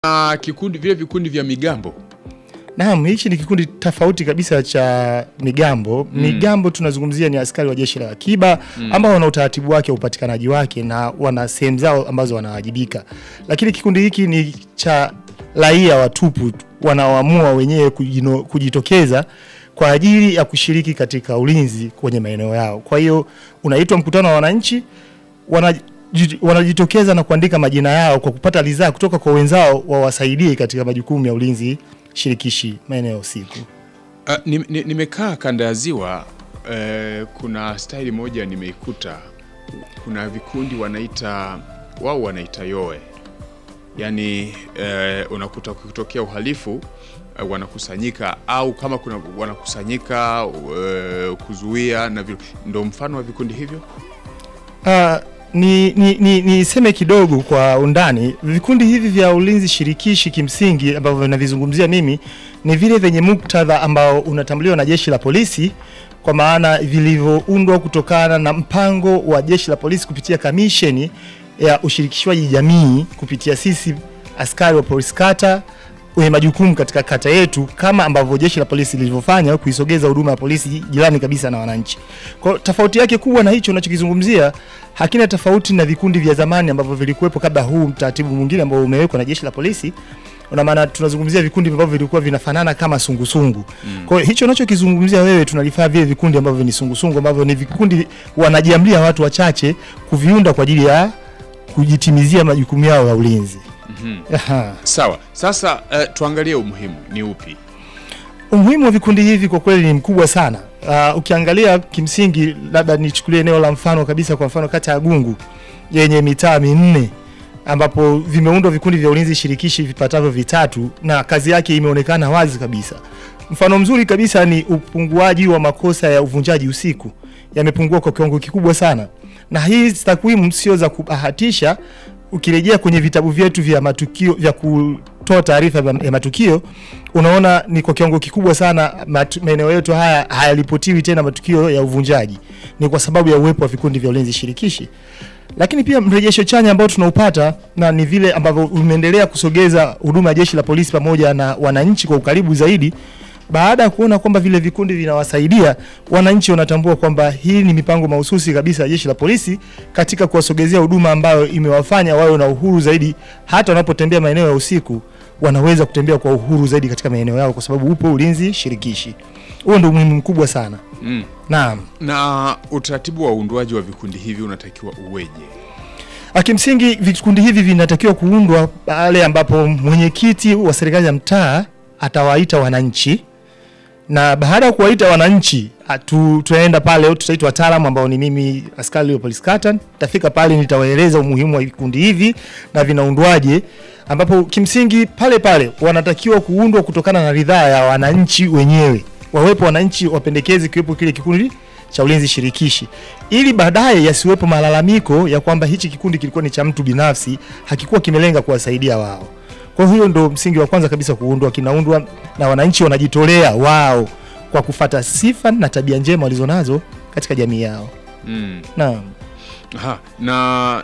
na kikundi vile vikundi vya migambo Naam, hichi ni kikundi tofauti kabisa cha migambo. Migambo tunazungumzia ni askari wa jeshi la akiba ambao wana utaratibu wake wa upatikanaji wake na wana sehemu zao ambazo wanawajibika, lakini kikundi hiki ni cha raia watupu wanaoamua wenyewe kujino- kujitokeza kwa ajili ya kushiriki katika ulinzi kwenye maeneo yao. Kwa hiyo unaitwa mkutano wa wananchi wanaji- wanajitokeza na kuandika majina yao kwa kupata ridhaa kutoka kwa wenzao wawasaidie katika majukumu ya ulinzi shirikishi maeneo usiku. Uh, ni- ni- nimekaa kanda ya ziwa eh, kuna staili moja nimeikuta, kuna vikundi wanaita wao wanaita yoe, yaani eh, unakuta kukitokea uhalifu eh, wanakusanyika au kama kuna wanakusanyika eh, kuzuia na vile, ndo mfano wa vikundi hivyo. Uh, ni ni ni niseme kidogo kwa undani. Vikundi hivi vya ulinzi shirikishi kimsingi ambavyo navizungumzia mimi ni vile vyenye muktadha ambao unatambuliwa na jeshi la polisi, kwa maana vilivyoundwa kutokana na mpango wa jeshi la polisi kupitia kamisheni ya ushirikishwaji jamii kupitia sisi askari wa polisi kata wenye majukumu katika kata yetu, kama ambavyo jeshi la polisi lilivyofanya kuisogeza huduma ya polisi jirani kabisa na wananchi. Kwa hiyo tofauti yake kubwa na hicho unachokizungumzia hakina tofauti na vikundi vya zamani ambavyo vilikuwepo kabla huu mtaratibu mwingine ambao umewekwa na jeshi la polisi. Una maana tunazungumzia vikundi ambavyo vilikuwa vinafanana kama sungusungu. Kwa hiyo hicho unachokizungumzia wewe tunalifaa vile vikundi ambavyo ni sungusungu ambavyo ni vikundi wanajiamlia watu wachache kuviunda kwa ajili ya kujitimizia majukumu yao ya ulinzi. Aha. Sawa, sasa eh, tuangalie umuhimu ni upi? Umuhimu wa vikundi hivi kwa kweli ni mkubwa sana. Uh, ukiangalia kimsingi, labda nichukulie eneo la mfano kabisa, kwa mfano kata ya Gungu yenye mitaa minne ambapo vimeundwa vikundi vya ulinzi shirikishi vipatavyo vitatu na kazi yake imeonekana wazi kabisa. Mfano mzuri kabisa ni upunguaji wa makosa ya uvunjaji usiku, yamepungua kwa kiwango kikubwa sana, na hii takwimu sio za kubahatisha. Ukirejea kwenye vitabu vyetu vya matukio vya kutoa taarifa ya matukio, unaona ni kwa kiwango kikubwa sana matu- maeneo yetu haya hayaripotiwi tena matukio ya uvunjaji, ni kwa sababu ya uwepo wa vikundi vya ulinzi shirikishi lakini pia mrejesho chanya ambao tunaupata na ni vile ambavyo umeendelea kusogeza huduma ya jeshi la polisi pamoja na wananchi kwa ukaribu zaidi. Baada ya kuona kwamba vile vikundi vinawasaidia wananchi, wanatambua kwamba hii ni mipango mahususi kabisa ya jeshi la polisi katika kuwasogezea huduma ambayo imewafanya wawe na uhuru zaidi, hata wanapotembea maeneo ya usiku wanaweza kutembea kwa uhuru zaidi katika maeneo yao, kwa sababu upo ulinzi shirikishi. Huo ndio umuhimu mkubwa sana. Mm. Naam. Na utaratibu wa uundwaji wa vikundi hivi unatakiwa uweje? Kimsingi vikundi hivi vinatakiwa kuundwa pale ambapo mwenyekiti wa serikali ya mtaa atawaita wananchi, na baada ya kuwaita wananchi atu, tunaenda pale, tutaita wataalamu ambao ni mimi askari wa polisi kata. Nitafika pale nitawaeleza umuhimu wa vikundi hivi na vinaundwaje, ambapo kimsingi pale pale wanatakiwa kuundwa kutokana na ridhaa ya wananchi wenyewe, wawepo wananchi wapendekezi, kiwepo kile kikundi cha ulinzi shirikishi ili baadaye yasiwepo malalamiko ya kwamba hichi kikundi kilikuwa ni cha mtu binafsi, hakikuwa kimelenga kuwasaidia wao. Kwa hiyo ndo msingi wa kwanza kabisa kuundwa, kinaundwa na wananchi wanajitolea wao kwa kufata sifa na tabia njema walizonazo katika jamii yao. Mm. Naam. Aha, na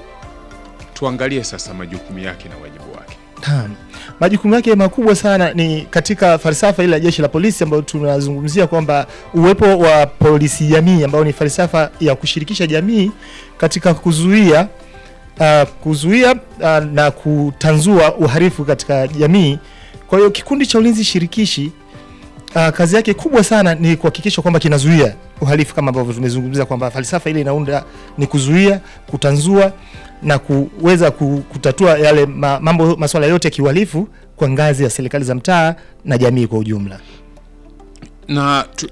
tuangalie sasa majukumu yake na wajibu wake. Naam. Majukumu yake makubwa sana ni katika falsafa ile ya jeshi la polisi ambayo tunazungumzia kwamba uwepo wa polisi jamii ambao ni falsafa ya kushirikisha jamii katika kuzuia uh, kuzuia uh, na kutanzua uhalifu katika jamii. Kwa hiyo kikundi cha ulinzi shirikishi uh, kazi yake kubwa sana ni kuhakikisha kwamba kinazuia uhalifu kama ambavyo tumezungumzia kwamba falsafa ile inaunda ni kuzuia, kutanzua na kuweza ku- kutatua yale ma, mambo masuala yote ya kiuhalifu kwa ngazi ya serikali za mtaa na jamii kwa ujumla. Na tu,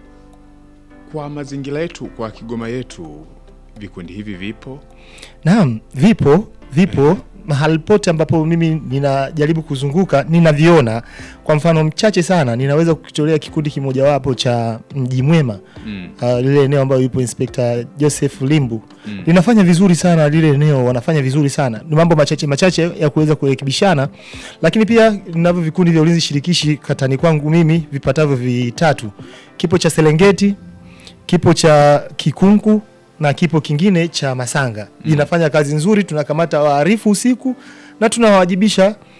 kwa mazingira yetu, kwa Kigoma yetu, vikundi hivi vipo. Naam, vipo vipo mahali pote ambapo mimi ninajaribu kuzunguka ninaviona. Kwa mfano mchache sana, ninaweza kukitolea kikundi kimojawapo cha Mji Mwema Mm. uh, lile eneo ambayo yupo Inspekta Joseph Limbu Mm. linafanya vizuri sana lile eneo, wanafanya vizuri sana. Ni mambo machache machache ya kuweza kurekebishana, lakini pia ninavyo vikundi vya ulinzi shirikishi katani kwangu mimi vipatavyo vitatu. Kipo cha Serengeti, kipo cha Kikunku na kipo kingine cha Masanga. Inafanya kazi nzuri, tunakamata wahalifu usiku na tunawawajibisha